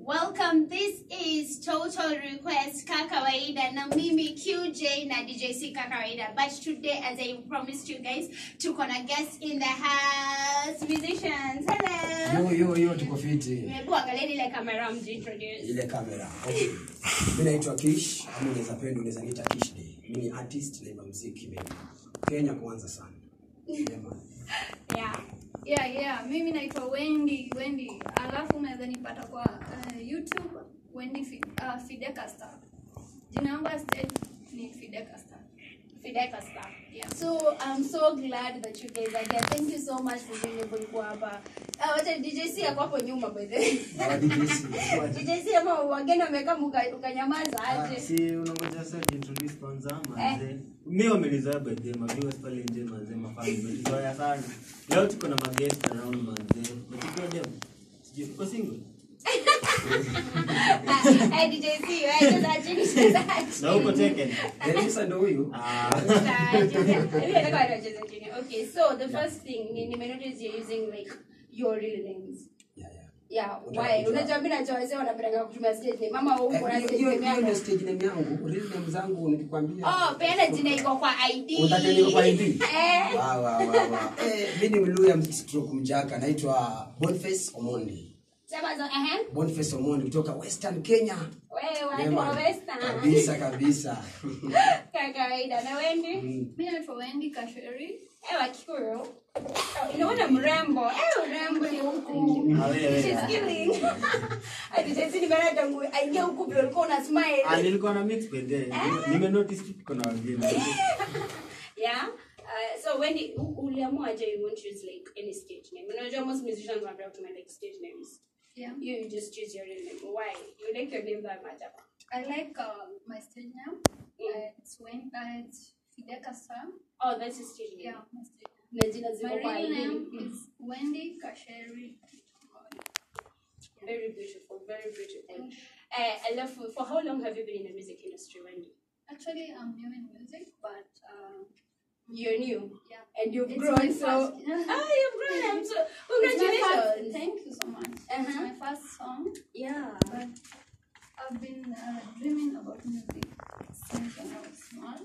Welcome. This is Total Request Kakawaida na mimi QJ na DJ C Kakawaida. But today, as I promised you guys, tuko na guests in the house, musicians. Hello. Yo, yo, yo, tuko fiti. Hebu angalieni ile kamera mjiintroduce. Ile kamera. Okay. Mimi naitwa Kish, ama unaweza penda unaweza niita Kish Day. Mimi ni artist naimba muziki mimi. Kenya kwanza sana. Yeah, man. Yeah. Yeah, yeah. Mimi naitwa Wendy, Wendy. Alafu unaweza nipata kwa uh, YouTube Wendy Fi, uh, Fideka Star. Jina yangu ya stage ni Fideka Star. Fideka Star. Yeah. So I'm so glad that you guys are here. Thank you so much for being able kuwa hapa. Ah, wacha DJ C ako hapo nyuma by the way. Hawa DJC. DJ C ama wageni wamekaa muka- ukanyamaza aje. si unangoja sasa introduce kwanza manze mi wamelizoea by the my viewers pale nje manze mafani wamelizoea sana leo tuko na magest around manze nachukua dem sijui uko single Hey, DJ C, wewe cheza chini, cheza na uko chini. taken Denisa ndo huyu. ah Okay, so the first thing ni nimenotice you're using like your real names. Yeah, yeah. Yeah, Unataka why? kujua? Unajua mimi najua wazee wanapenda kutumia stage name. Mama wewe uko na Eh, stage Hiyo name hiyo ndio yako. stage name yangu. Real name zangu nikikwambia. Oh, peana jina iko kwa ID. Unataka niko kwa ID? Eh. Wa wa wa wa. Eh, mimi ni Mluya stroke mjaka naitwa Boniface Omondi. Sema zo, eh. Boniface Omondi kutoka Western Kenya. Wewe Yeah, watu wa man. Western. Kabisa kabisa. Kwa kawaida na Wendy. Mm. Mimi naitwa Wendy Kasheri. Eh, wa Kikuyu. Oh, Inaona mrembo. Eh, urembo ni huku. Ah, wewe, She's ah. killing. Hadi jinsi nimeona tangu aingia huku vile ulikuwa una smile. ah nilikuwa na mix by the nime notice tu tuko na wageni Yeah. Uh, so when you uliamua aje you won't use like any stage name. Unajua most musicians wanapenda kutumia like stage names. Yeah. You, you just choose your real name. Why? You like your name that much hapa. I like uh, my stage name. Uh, it's when uh, it's Fideka Star. Oh, that's your stage name. Yeah, my stage name. Na jina My ziko kwa real ID. name is Wendy Kasheri. Very beautiful, very beautiful. Uh, I love for, for how long have you been in the music industry, Wendy? Actually, I'm new in music, but uh, You're new. yeah. And you've It's grown my so first- Ah, you've grown. I'm so It's my first- congratulations. Thank you so much. It's Uh-huh. my first song, Yeah. but I've been uh, dreaming about music since when I was small.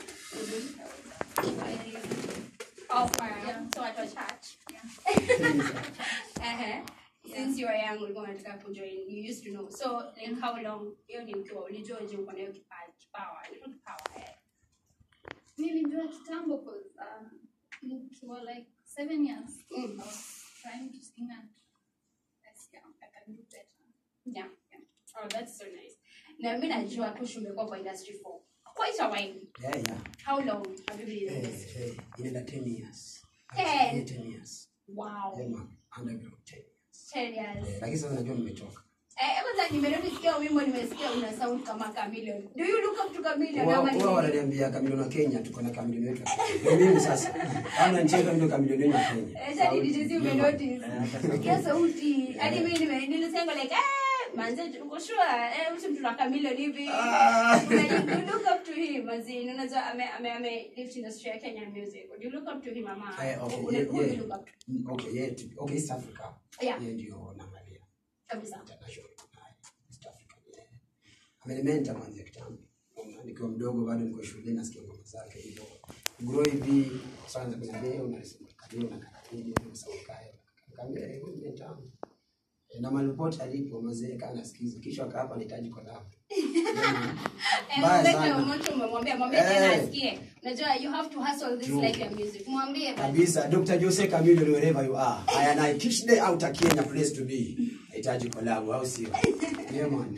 I, Oh, wow. Yeah. So at a church. yeah. Uh-huh. Since you were young, ulikuwa unataka kujoin. You used to know. So like how long? Hiyo ni ukiwa ulijua je uko na hiyo kipaji, kipawa. Ilikuwa kipawa. eh. Nilijua kitambo cause uh, nikiwa like seven years, Mm. I was trying to sing and I see I can do better. Yeah. Oh, that's so nice. Na mimi najua Kush umekuwa kwa industry for quite a while. Yeah, yeah. How long have you been in the Hey, industry? hey, inaenda 10 years. Ten. Yeah, 10 years. Wow. Yeah, man. Underground 10 years. 10 years. Eh, Lakini sasa najua nimechoka. Eh, kwanza nimenisikia wimbo nimesikia una sound kama Chameleon. Do you look up to Chameleon Wao ama ni wao wananiambia kamilioni wa Kenya tuko na kamilioni wetu. Ndio mimi sasa. Kama ncheka ndio kamilioni wa Kenya. Eh, shadi DJ Yeah, man. umenotice. Eh, hata Sikia sauti. Hadi mimi nime nilisema like eh manze uko sure eh mtu mtu na Chameleon hivi. Ah. Una- you look up to him manze unajua ame ame ame lift industry ya Kenya music. Do you look up to him ama? Eh, okay, Una- yeah, who do you yeah. look up to? Okay, yeah, to- okay, East Africa. Yeah. Yeye ndio naangalia. Kabisa. International. Haya, East Africa. Yeah. Amenimenta mwanzo kitambo. Unaona, Nikiwa mdogo bado niko shule nasikia ngoma zake hivyo. Grow hivi kwanza kuna leo na leo na kakatini na saukayo. Kaambia yeye ni mentor. Na malipoti alipo mzee kana sikiza kisha akapa anahitaji collab. Eh, Mbaya mbona sana. umoto umemwambia mwambie Eh. tena asikie. Unajua you have to hustle this True. like your music. Mwambie basi. kabisa dr jose camilo wherever you are haya na kish day out kenya place to be hitaji collab au sio yeah man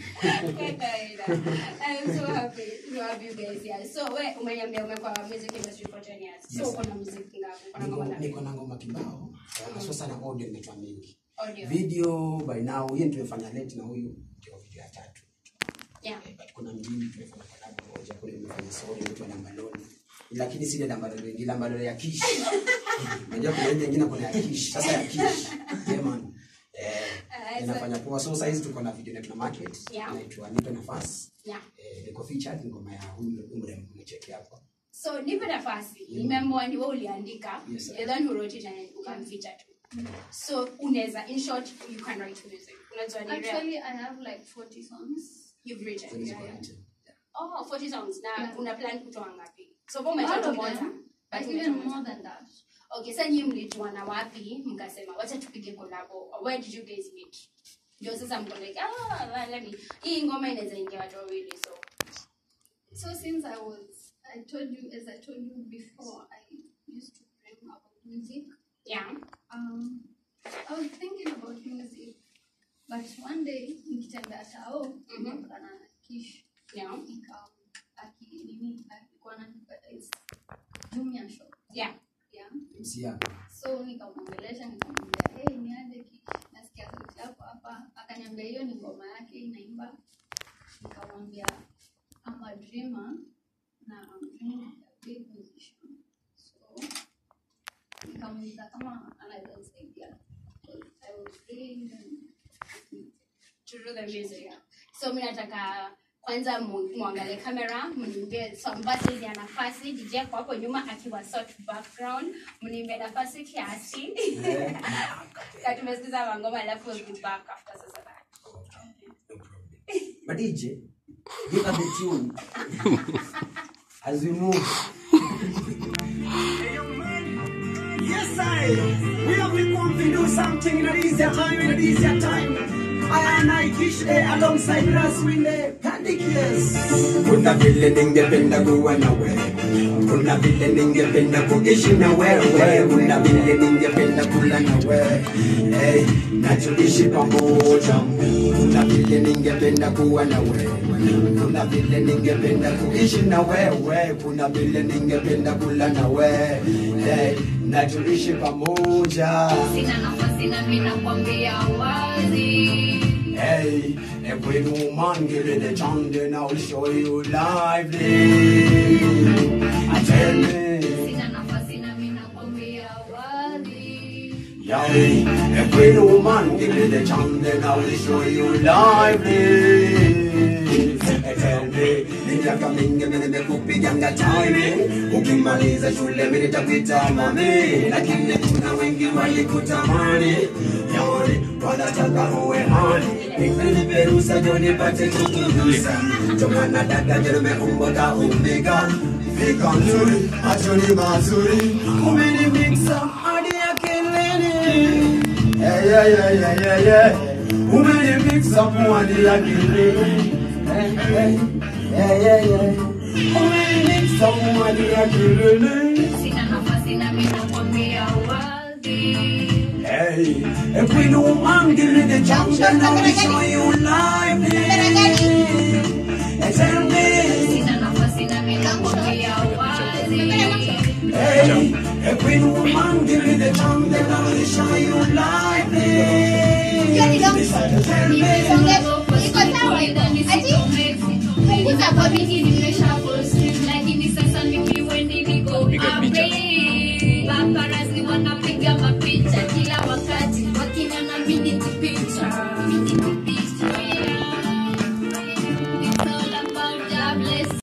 I'm so happy to have you guys here. So we umeniambia umekuwa music industry for 10 years. So Yes. uko na music ngapi? Uko na ngoma niko ngapi? niko na ngoma kibao haswa sana audio nimetoa mingi Audio. video by now hiyo tumefanya late na huyu ndio video ya tatu Yeah. Eh, but kuna mbili tumefanya collab moja kule nimefanya story inaitwa Lambaloni lakini si ile Lambaloni ni Lambaloni ya Kish unajua kuna ile nyingine kuna ya Kish sasa ya Kish yeah man eh Ah, so- inafanya poa so saizi tuko na video na tuna market Yeah. inaitwa nipe nafasi Yeah. eh niko featured ngoma ya huyu umre mcheki hapo So nipe nafasi. Nimeamua ni wewe uliandika. Yes, sir. You're the one who wrote it and ukamfeature tu. So unaweza in short you can write music. unajua ni rare. Actually, I have like 40 songs. You've written. Songs Yeah, kwa yeah. written. Oh, 40 songs na Yeah. una plan kutoa ngapi? So All umetoa tu of moja. them, But but umetoa even moja. more than that. Okay, sasa nyinyi mlijuana wapi mkasema wacha tupige collabo? Where did you guys meet? Ndio sasa mko like ah, well, let me. Hii ngoma inaweza ingia watu wawili so. So since I was, I told you, as I told you before, I used to dream about music. Yeah. Um, I was thinking about music, but one day nikitembea tao Mhm. nikakutana na Kish Yeah. nika aki nini alikuwa ananiadvertise Jumia shop Yeah. yeah. MC yako. So nikamwongelesha nikamwambia, hey, ni aje Kish, nasikia sauti yako hapa. Akaniambia hiyo ni ngoma yake inaimba. Nikamwambia I'm a dreamer na I'm dreaming of a big musician. So nikamuuliza kama anaweza nisaidia. Because I was really into To do the music. So mimi nataka kwanza mu- muangalie kamera mnimbie sambasi ya nafasi DJ kwa hapo nyuma akiwa sort background mnimbie nafasi kiasi Eh, na tumesikiza mangoma alafu we'll be back after sasa that. no problem. But DJ, give us the tune. As we move. Yes, I. We have been going to do something in an easier time, in an easier time. I and I Kish there alongside us with the Candy Kiss. Kuna vile ningependa kuwa na wewe, kuna vile ningependa kuishi na wewe, kuna vile ningependa kula na wewe, hey, na tuishi pamoja. Kuna vile ningependa kuwa na wewe, kuna vile ningependa kuishi na wewe, kuna vile ningependa kula na wewe, hey, na tuishi pamoja. Sina nafasi na mimi nakwambia wazi. Hey, every woman give it a chance and I'll show you lively. I tell me, Sina nafasi na mimi nakwambia wazi. yeah, every woman give it a chance and I'll show you lively. I tell me, miaka mingi mimi nimekupiganga time, ukimaliza shule mimi nitakuita mami, lakini kuna wengi walikutamani, yani wanataka uwe hani, nikunipe ruhusa ndio nipate kukugusa, tomana dada ndio nimeumbika umbika Fika nzuri, machoni mazuri, umeni mixa hadi akilini. Yeah, yeah, yeah, yeah, yeah, yeah. Umeni mixa hadi akilini. Hey, hey, yeah, yeah, yeah. Umeni mixa hadi akilini. Sina nafasi na mimi nakwambia wazi. Hey, if we don't mind, give me the chance, then I'll show you life. And tell me, Sina nafasi na mimi nakwambia wazi. hey, if we don't mind, give me the chance, then I'll show you life. Tell me, Iko sawa iko. Ati punguza kwa mimi